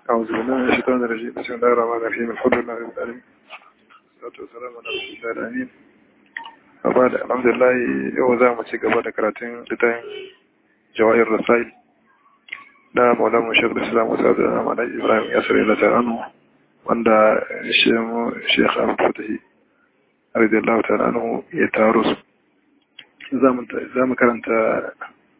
أعوذ بالله من الشيطان الرجيم بسم الله الرحمن الرحيم الحمد لله رب العالمين والصلاة والسلام على رسول الله الأمين وبعد الحمد لله yau za mu ci gaba da karatun littafin jawahir rasail da maulan mu shekul islam wasu da amana ibrahim yasir ila ta'anu wanda shekh abu fatahi radiyallahu ta'ala anhu ya taro su za mu karanta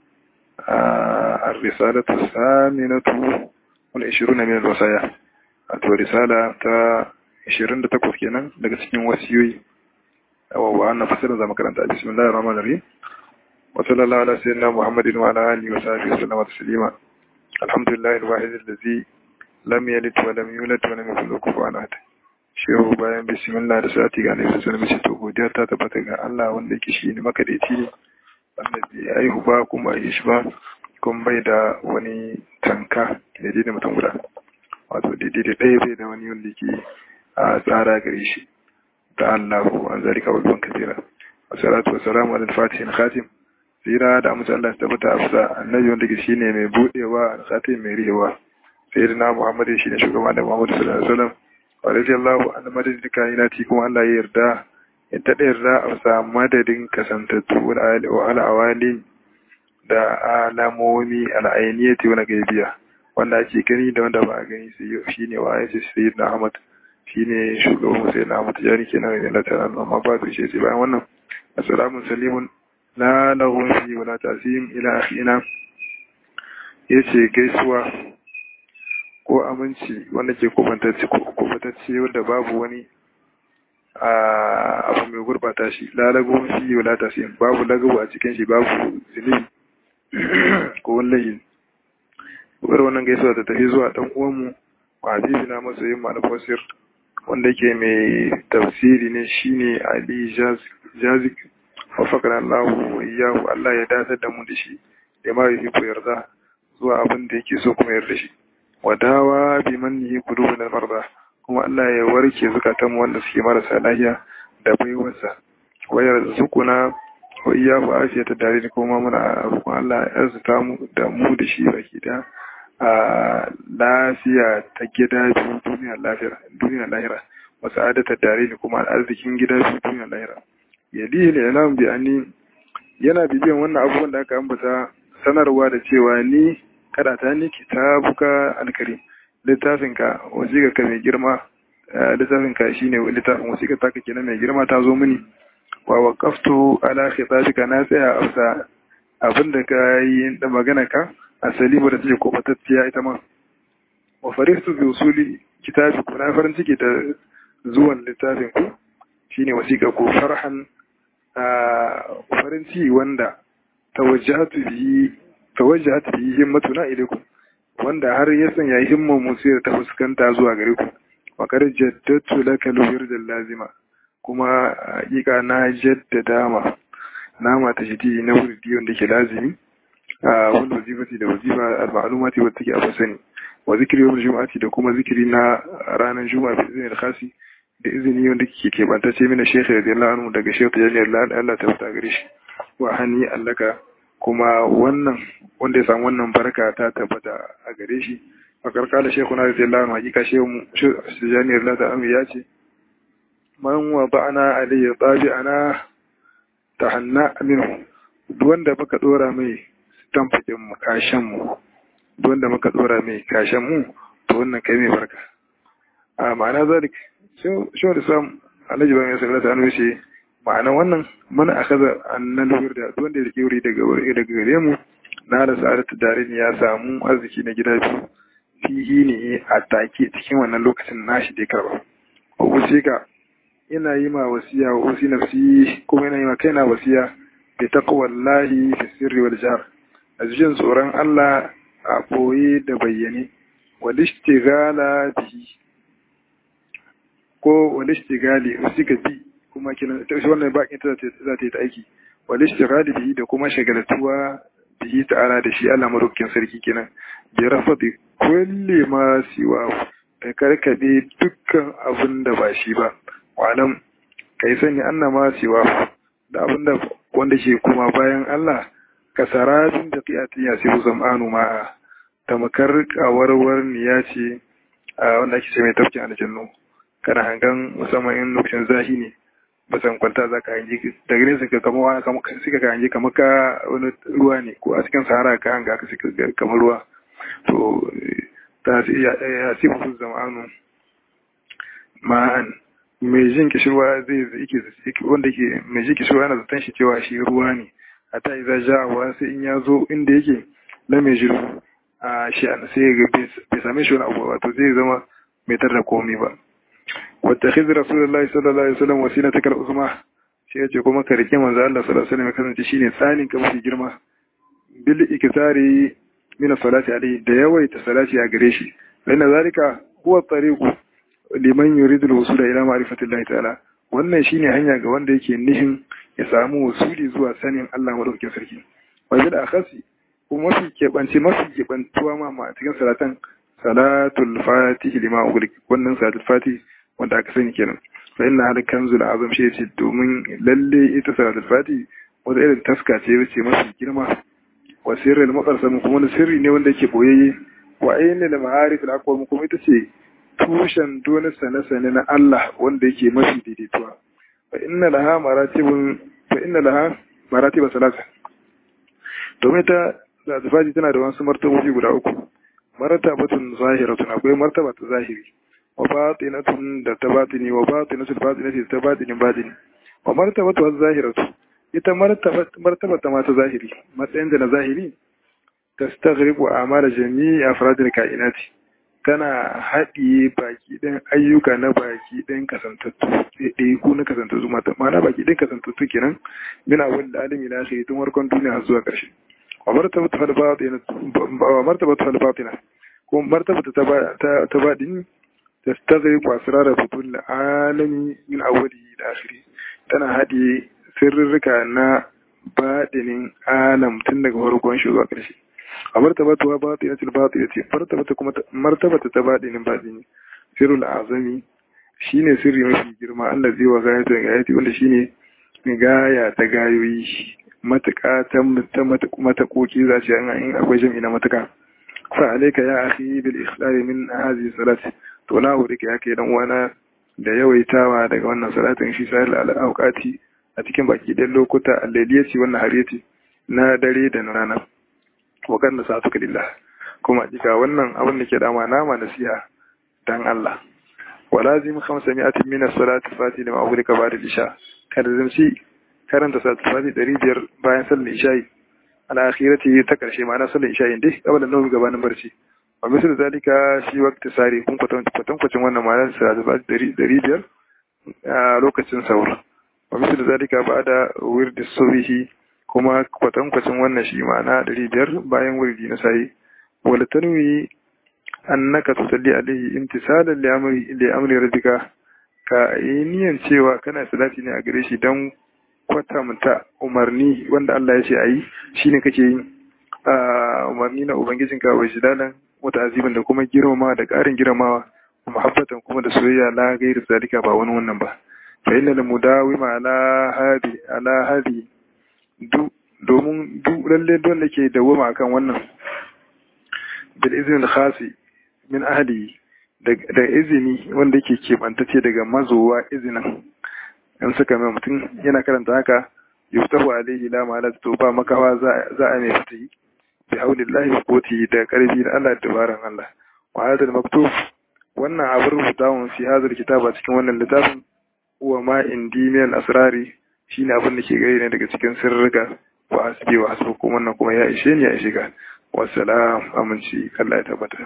الرسالة الثامنة والعشرون من الوصايا wato risala ta 28 kenan daga cikin wasiyoyi wa annan fasirin zama karanta bismillahir rahmanir rahim wa sallallahu ala sayyidina muhammadin wa ala alihi wa sahbihi wa sallama taslima alhamdulillahi alwahid allazi lam yalid wa lam yulad wa lam yakul lahu kufuwan ahad shehu bayan bismillah da sati ga nabi sallallahu alaihi wasallam to godiya ta tabbata ga Allah wanda yake shi ne makadaici ne wanda bai aihu ba kuma yi shi ba kuma bai da wani tanka daidai da mutum guda wato daidai da ɗaya bai da wani wanda ke a tsara gare shi da Allah ko an zari kawai ban kasira wasalatu wasalamu ala fatihin khatim tsira da amince Allah ta tabbata afsa annabi wanda ke shine mai budewa al-khatim mai rihewa sayyidina Muhammad shine shugaba da Muhammad sallallahu alaihi wasallam wa radiyallahu anhu madadin kainati kuma Allah ya yarda ya taɗa yarda a sa madadin kasantattu wa al'awali da alamomi al'ainiyati wani gaibiya wanda ake gani da wanda ba a gani shi ne wa yace sayyid na ahmad shi ne shugaban sai na ahmad jari ke nan yana tara amma ba su shi sai bayan wannan assalamu salimun la lahu fi wala tasim ila akhina yace gaisuwa ko aminci wanda ke kubantacce kubantacce wanda babu wani abu mai gurbata shi lalago shi wala tasim babu lagabu a cikin shi babu zunubi ko wallahi wadda wannan gaisuwa ta tafi zuwa ɗan uwanmu wa habibi na masoyin malafosir wanda ke mai tafsiri ne shine ali jazik wafakar allahu wa iyahu allah ya datar da mu da shi da ma yi ko yarda zuwa abin da yake so kuma yarda shi wadawa bi mannihi kudubu na farda kuma allah ya warke zukatanmu wanda suke marasa lahiya da baiwarsa wayar zukuna wa iya ku afiya ta dare da kuma muna roƙon Allah ya arzuta mu da mu da shi baki da a lafiya ta gida biyu duniya lahira duniya lahira wa sa'adata dare da kuma arzikin gida biyu duniya lahira yali ne yana bi ani yana bibiyan wannan abubuwan da aka ambata sanarwa da cewa ni kada ta ni kitabuka alkarim littafin ka wasiƙa ka mai girma littafin ka shine littafin wasiƙa ta ka kenan mai girma ta zo mini wa waqaftu ala khitabika na tsaya amsa abinda ka yi da magana ka asali ba da take kofatacciya ita ma wa faristu bi usuli kitabi ku na farin ciki da zuwan littafin ku shine wasiƙa ku farhan farin ciki wanda tawajjahatu bihi tawajjahatu bihi himmatuna ilaykum wanda har ya sanya himmar mu sai ta fuskanta zuwa gare ku wa kar jaddatu laka al lazima kuma hakika na jaddada ma nama ta shidi na wurdi wanda ke lazimi a wani wazifati da wazifa al-ma'lumati wadda take a sani wa zikri yawm juma'ati da kuma zikiri na ranar juma'a bi izinin khasi da izini wanda ke kebantace mina shekhi radiyallahu anhu daga shekhi tajalliyar Allah ta fita gare shi wa hani allaka kuma wannan wanda ya samu wannan barka ta tabbata a gare shi a karkala shekuna radiyallahu anhu hakika shehu tajalliyar Allah ta ya ce man wa ba'ana alayhi tabi'ana tahanna minhu duk wanda muka dora mai tamfakin mu kashan mu duk wanda muka dora mai kashan mu to wannan kai mai barka a ma'ana zalik shi da sam alhaji ban yasa Allah ta'ala ce ma'ana wannan man akaza annal wirda duk wanda yake wuri daga wuri daga gare mu na da sa'adatu darin ya samu arziki na gida biyu fihi ne a take cikin wannan lokacin nashi da ya karba ko ka ina yi ma wasiya wa usi nafsi kuma ina yi ma kaina wasiya bi taqwallahi fi sirri wal jahr azjin tsoron Allah a boye da bayyane wal ishtighala bihi ko wal ishtigali usika bi kuma kina ta wannan bakin ta za ta yi ta aiki wal ishtighali bihi da kuma shagaltuwa bihi ta'ala da shi Allah madaukakin sarki kenan bi rafadi kulli ma siwa ka karkade dukkan abin da ba shi ba walam kai sani annama siwa da abinda wanda ke kuma bayan Allah kasarabin da qiyatin ya siru zam'anu ma'a tamakar kawarwar niya ce wanda ake ce mai tafkin aljannu kana hangan musamman in lokacin zahi ne basan kwanta za ka hangi daga nesa ka kama wani suka ka hangi kamar ka wani ruwa ne ko a cikin sahara ka hanga ka suka kamar ruwa to ta ya si musu zamanu ma'an mai jin kishirwa zai yake wanda ke mai jin kishirwa yana zaton shi cewa shi ruwa ne a ta iza ja'awa sai in ya zo inda yake na mai jiru a shi sai ga bai same shi wani abu wato zai zama mai tarda komai ba واتخذ رسول الله صلى الله عليه وسلم وسيلتك العظمى shi yace kuma ka rike manzo Allah sallallahu alaihi wasallam ya kasance shine tsanin ka mafi girma bil ikzari min salati alaihi da yawaita salati a gare shi inna zalika huwa tariqu liman yuridu al-wusul ila ma'rifati Allah ta'ala wannan shine hanya ga wanda yake nihin ya samu wasuli zuwa sanin Allah madaukakin sarki wa bil akhasi kuma mafi keɓance mafi keɓantuwa ma a cikin salatan salatul fatih lima ughliq wannan salatul fatih wanda aka sani kenan fa inna hada kanzul azam shi yace domin lalle ita salatul fati wata irin taska ce wace mafi girma wa sirrul muqarsam kuma wani sirri ne wanda yake boyayye wa ayyana da ma'arif al aqwam kuma ita ce tushen dole sane sane na Allah wanda yake mafi daidaituwa fa inna laha maratibun fa inna laha maratib salasa domin ta salatul fati tana da wasu martabobi guda uku martabatun zahiratun akwai martaba ta zahiri wa batinatun da ta batini wa batinatul batinati ta batinin batini wa martabatu az-zahiratu ita martaba ta mata zahiri matsayin da na zahiri tastaghribu a'mal jami'i afradil kainati tana haɗiye baki ɗin ayyuka na baki ɗin kasantattu ɗaya ko na kasantattu mata ma'ana baki ɗin kasantattu kenan min awwal alimi la akhiri tun warkon duniya har zuwa ƙarshe wa martabatu fal batina wa martabatu fal batina ko martabatu ta ta baɗini تستغرق أسرار فتون العالم من أوله إلى آخره tana haɗe sirrika na baɗinin alam tun daga farkon shi zuwa ƙarshe a martabatu wa baɗi na tilbatu ya ce martabata kuma martabata ta baɗinin baɗini sirrul azami shine sirri mafi girma Allah zai wa gaya ta gayati wanda shine gaya ta gayoyi matuƙa ta matakoki za ce in akwai jam'i na matuƙa fa alayka ya akhi bil ikhlali min hadhihi salati to na hore ka yake dan uwana da yawaitawa daga wannan salatin shi sai al-awqati a cikin baki dan lokuta al-lailiyati wannan hariyati na dare da na rana wa kan da sa'atu lillah kuma jika wannan abin da ke dama nama nasiha dan Allah wa lazim 500 min as-salati fati lima aghrika ba'da al-isha kada zamci karanta salatu fati 500 bayan sallar isha'i ala akhirati ta karshe ma'ana sallar isha'i dai kabla nawi gabanin barci wa misal zalika shi waqti sari kun kwatan kwatan wannan ma'ana salatu fati 500 a lokacin saur wa misal zalika ba'da wirdi subhi kuma kwatan kwatan wannan shi ma'ana 500 bayan wirdi na sai wala tanwi annaka tusalli alaihi imtisalan li amri li amri rabbika ka yi niyan cewa kana salati ne a gare shi dan kwatanta umarni wanda Allah ya ce ayi shine kake yin umarni na ubangijinka wa jidalan wata azimin da kuma girmama da ƙarin girmamawa muhabbatan kuma da soyayya la gairu zalika ba wani wannan ba fa inna al mudawima ala hadi ala hadi du domin du lalle don da ke dawoma akan wannan bil izinin khasi min ahli da izini wanda yake keɓantace daga mazowa izinin in suka mai mutum yana karanta haka yuftahu alaihi la ma'ala to ba makawa za a mai fitayi bi haulillahi wa quwwatihi da karfi da Allah da dabaran Allah wa hadal maktub wannan abin rubutawan fi hadal kitaba cikin wannan littafin huwa ma indi min asrari shine abin da ke gare ne daga cikin sirrika wa hasbi wa hasbukum wannan kuma ya ishe ni ya ishe ka wassalam aminci Allah ya tabbata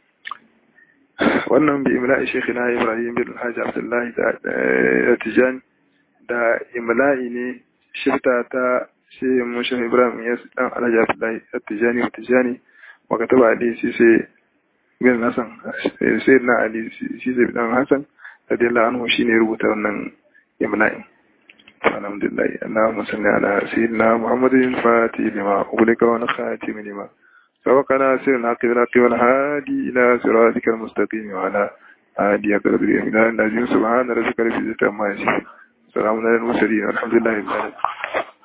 wannan bi imla'i shekina ibrahim bin hajji abdullahi da tijani da imla'i ne shirta ta shehin mushin ibrahim ya dan alhaji abdullahi da tijani wa tijani wa kataba ali shi sai bin hasan sai na ali shi sai dan hasan radiyallahu anhu shine rubuta wannan imla'in alhamdulillah allahumma salli ala sayyidina muhammadin fatih lima ubulika wa khatim lima سبقنا سير الحق بالحق والهادي إلى صراطك المستقيم وعلى هادي قدر الإمداد الذي سبحان ربك رب العزة عما يصفون سلام على المرسلين والحمد لله رب العالمين